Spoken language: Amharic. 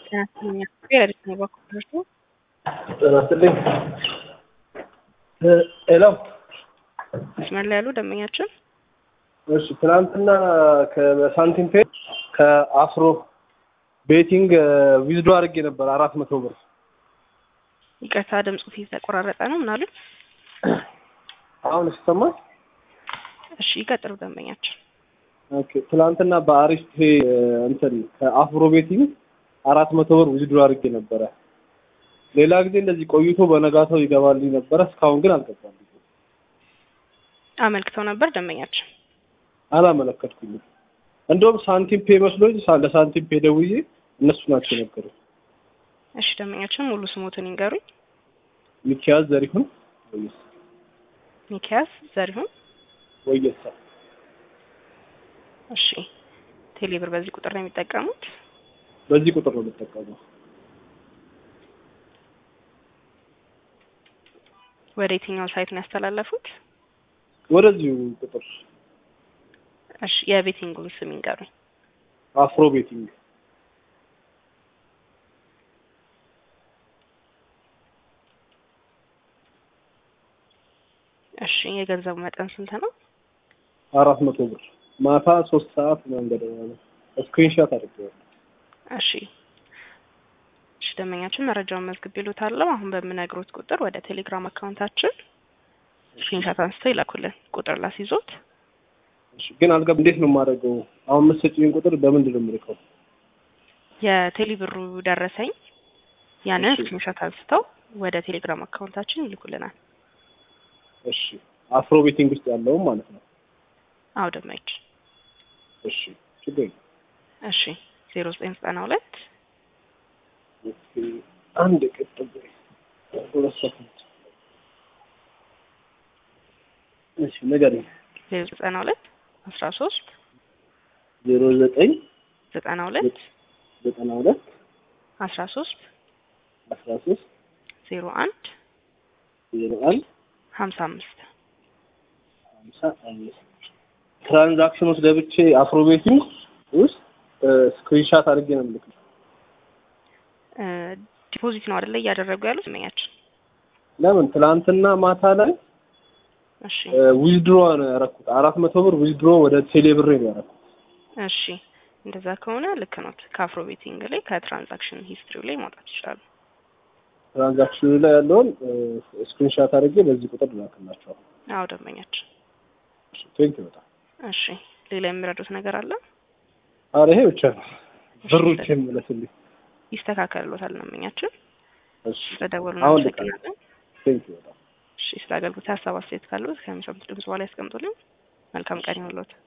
ጤና ይስጥልኝ የረድኤት ነኝ በኩል ደርሶ ጤና ይስጥልኝ ሄሎ መስመር ላይ ያሉ ደንበኛችን እሺ ትናንትና ከሳንቲም ፔ ከአፍሮ ቤቲንግ ዊዝዶ አድርጌ ነበር አራት መቶ ብር ይቅርታ ድምፁ ፊት ተቆራረጠ ነው ምናሉ አሁን ሲሰማ እሺ ይቀጥሉ ደንበኛችን ኦኬ ትናንትና በአሪፍ ፔ እንትን ከአፍሮ ቤቲንግ አራት መቶ ብር ዊዝዶ አድርጌ ነበረ ሌላ ጊዜ እንደዚህ ቆይቶ በነጋታው ይገባልኝ ነበረ እስካሁን ግን አልገባልኝ አመልክተው ነበር ደንበኛችን አላመለከትኩኝም እንደውም ሳንቲም ፔ መስሎኝ ሳ- ለሳንቲም ፔ ደውዬ እነሱ ናቸው የነገሩ እሺ ደንበኛችን ሙሉ ስሞትን ይንገሩኝ ሚኪያዝ ዘሪሁን ወየሳ ሚኪያስ ዘሪሁን ወየሳ እሺ ቴሌብር በዚህ ቁጥር ነው የሚጠቀሙት በዚህ ቁጥር ነው የምጠቀመው ወደ የትኛው ሳይት ነው ያስተላለፉት ወደዚሁ ቁጥር እሺ የቤቲንጉን ስም ይንገሩኝ አፍሮ ቤቲንግ እሺ የገንዘቡ መጠን ስንት ነው አራት መቶ ብር ማታ ሶስት ሰዓት መንገድ ነው ስክሪንሻት አድርጌዋለሁ እሺ እሺ ደንበኛችን መረጃውን መዝግብ ይሉታለሁ አሁን በምነግሮት ቁጥር ወደ ቴሌግራም አካውንታችን ስክሪንሻት አንስተው ይላኩልን ቁጥር ላስይዞት እሺ ግን አልገብ እንዴት ነው የማደርገው አሁን የምትሰጪኝ ቁጥር በምንድን ነው የምልከው የቴሌብሩ ደረሰኝ ያንን እሺ። ስክሪንሻት አንስተው ወደ ቴሌግራም አካውንታችን ይልኩልናል እሺ አፍሮ ቤቲንግ ውስጥ ያለውም ማለት ነው አዎ ደንበኛችን እሺ ችግር የለም እሺ ዜሮ ዘጠኝ ዘጠና ሁለት ኦኬ፣ አንድ ቅጥብ ሁለት ሰከንድ እሺ ንገሪኝ ዜሮ ዘጠና ሁለት አስራ ሶስት ዜሮ ዘጠኝ ዘጠና ሁለት ዘጠና ሁለት አስራ ሶስት አስራ ሶስት ዜሮ አንድ ዜሮ አንድ ሀምሳ አምስት ሀምሳ አምስት ትራንዛክሽን ውስጥ ገብቼ አፍሮ ቤቲንግ ውስጥ ስክሪንሻት አድርጌ ነው የምልክው ዲፖዚት ነው አይደለ እያደረጉ ያሉት ደንበኛችን ለምን ትናንትና ማታ ላይ እሺ ዊዝድሮ ነው ያደረኩት አራት መቶ ብር ዊዝድሮ ወደ ቴሌ ብሬ ነው ያደረኩት እሺ እንደዛ ከሆነ ልክ ኖት ከአፍሮ ቤቲንግ ላይ ከትራንዛክሽን ሂስትሪው ላይ ማውጣት ይችላሉ ትራንዛክሽኑ ላይ ያለውን ስክሪንሻት አድርጌ በዚህ ቁጥር ልላክላቸዋል አዎ ደንበኛችን ቴንክ በጣም እሺ ሌላ የሚረዱት ነገር አለ አረ ይሄ ብቻ ነው ብሩ ብቻ የሚመለስልኝ ይስተካከልሎታል ደንበኛችን እሺ ስለደወሉ አሁን እናመሰግናለን ቴንክ በጣም እሺ ስለ አገልግሎት ሀሳብ አስተያየት ካሉት ከሚሰሙት ድምጽ በኋላ ያስቀምጡልን መልካም ቀን ይሁንልዎት